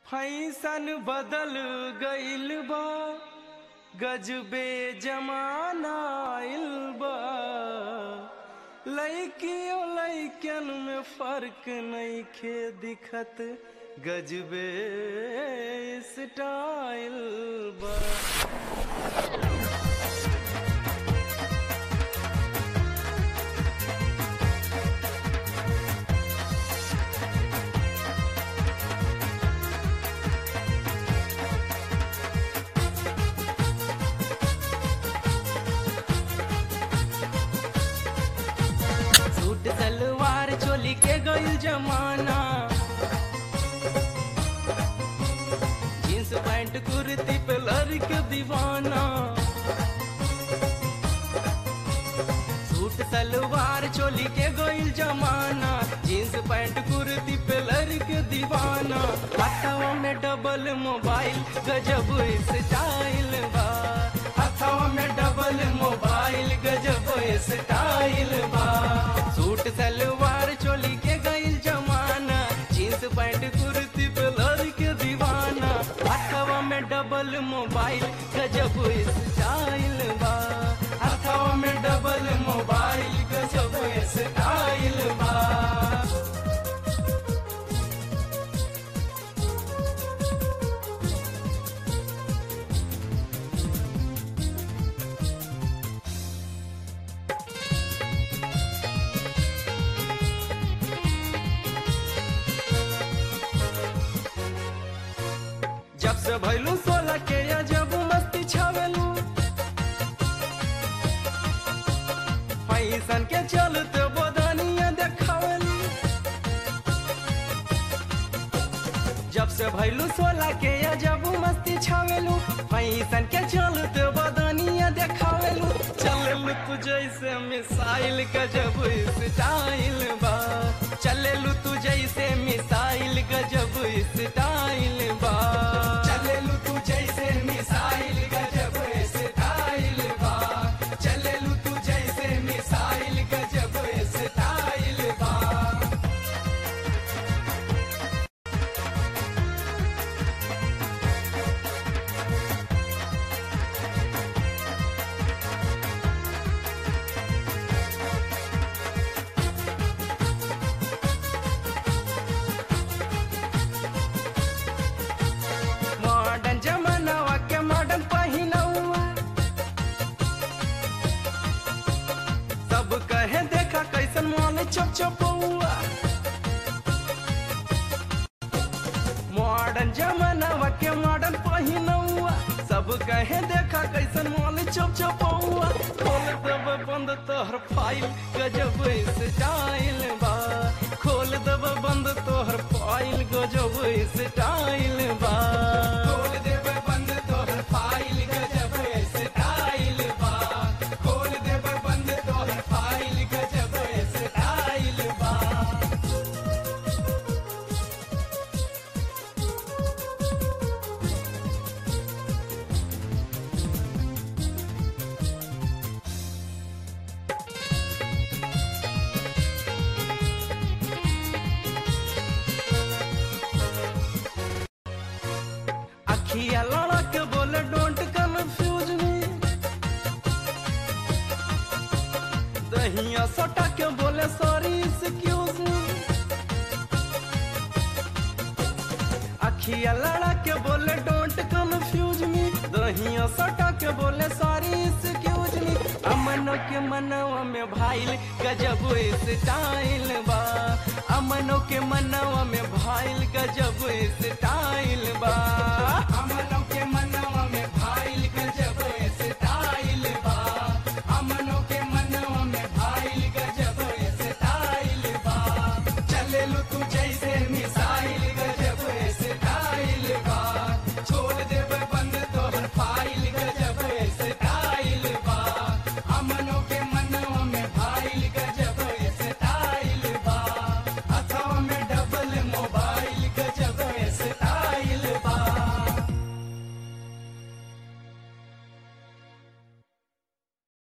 fashion बदल गइल बा गजबे जमाना आइल बा लइकियो लइकन में फर्क नइखे दिखत गजबे स्टाइल बा सूट सलवार चोली के गइल जमाना जींस पैंट कुर्ती पे लड़के दीवाना सूट सलवार चोली के गइल जमाना जींस पैंट कुर्ती पे लड़के दीवाना हथवा में डबल मोबाइल गजब स्टाइल बा हथवा में डबल मोबाइल गजब स्टाइल बा सूट सलवार चोली के गइल जमाना जींस पैंट कुर्ती पे लड़के दीवाना हथवा में डबल मोबाइल गजब स्टाइल बा हथवा में डबल मोबाइल गजब स्टाइल बा जब से भैलू सोलह के या जब मस्ती छावेलू पैसन के चलते बदनिया देखावेलू जब से भैलू सोलह के या जब मस्ती छावेलू पैसन के चलते बदनिया देखावेलू चलेलू तू जैसे मिसाइल का जब स्टाइल बा चलेलू तू जैसे मिसाइल का जब स्टाइल बा चलेलू तू जैसे मिसाइल का जब स्टाइल बा चलेलू तू जैसे मिसाइल का जब स्टाइल बा मॉडर्न जमानावा के मॉडर्न पहिनौआ सब कहे देखा कैसन मॉल चप चपौआ मॉडर्न जमानावा के मॉडर्न पहिनौआ सब कहे देखा कैसन मॉल चप चपौआ खोल दब बंद तोहर फाइल गजब स्टाइल बा खोल दब बंद तोहर फाइल गजब स्टाइल बा खोल देब बंद तोहर फाइल गजब स्टाइल बा खोल देब बंद तोहर फाइल गजब स्टाइल बा अखिया लड़ा के बोले डोंट कंफ्यूज मी दहिया सटा के बोले सॉरी एक्सक्यूज मी अखिया लड़ा के बोले डोंट कंफ्यूज मी दहिया सटा के बोले सॉरी एक्सक्यूज मी अमनो के मनवा में भाईल गजब स्टाइल बा अमनो के मनवा में भाईल गजब स्टाइल बा अमनो के मनवा में भाईल गजब